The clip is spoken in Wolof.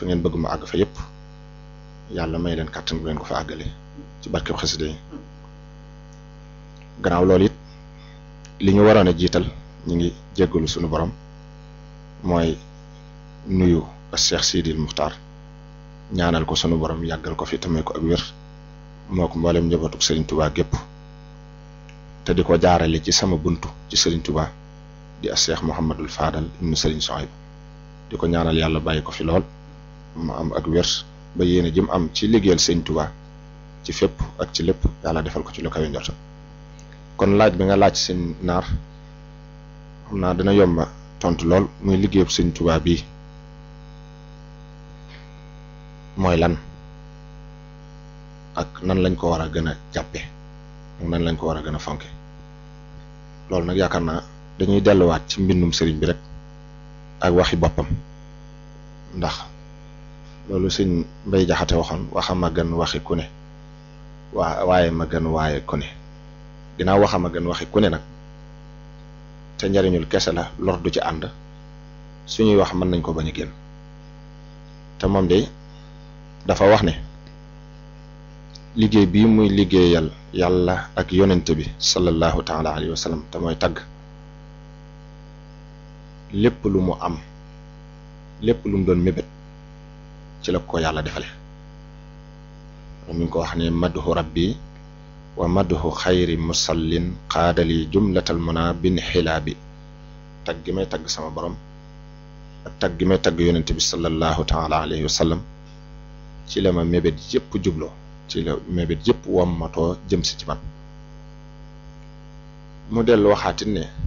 fa ngeen bëgg mu àgg fa yépp yàlla may leen kàttan bu leen ko fa àggale ci barkeb xasida yi gannaaw loolu it li ñu waroon a jiital ñu ngi jéggalu sunu borom mooy nuyu ak Cheikh Sidil Muxtaar ñaanal ko sunu borom yàggal ko fi tamay ko ak wér moo ko mboolem njabootu Serigne Touba gépp te di ko jaarale ci sama buntu ci Serigne Touba di ak Cheikh Mouhamadul Fadal ibnu Serigne Sohayb di ko ñaanal yàlla bàyyi ko fi lool mu am ak wér ba yéene jëm am ci liggéeyal Serigne Touba ci fépp ak ci lépp yàlla defal ko ci lu kawe njortam kon laaj bi nga laaj seen naar xam naa dana yomba tontu lool muy liggéeyub Serigne Touba bii mooy lan ak nan lañ ko war a gën a jàppe ak nan lañ ko war a gën a fonke loolu nag yaakaar naa dañuy delluwaat ci mbindum sëriñ bi rek ak waxi boppam ndax loolu sëñ mbay jaxate waxoon waxam a gën waxi ku ne waa waaye ma gën waaye ku ne ginnaaw waxam a gën waxi ku ne nag te njariñul kese la lor du ci ànd suñuy wax mën nañ ko bañ a génn te moom de dafa wax ne liggéey bii muy liggéeyal yàlla ak yonent bi sallallahu taala alayhi wa sallam te mooy tagg lépp lu mu am lépp lu mu doon mébét ci la ko yàlla defale mi ngi ko wax ne madhu rabbi wa madhu xayri musallin xaadali jumlatal muna bin xilaa bi tagg gi may tagg sama borom ak tagg gi may tagg yonent bi sallallahu taala alayhi wa sallam ci la ma mébét yëpp jubloo ci la mébét yëpp wommatoo jëm si ci man mu dellu waxaatit ne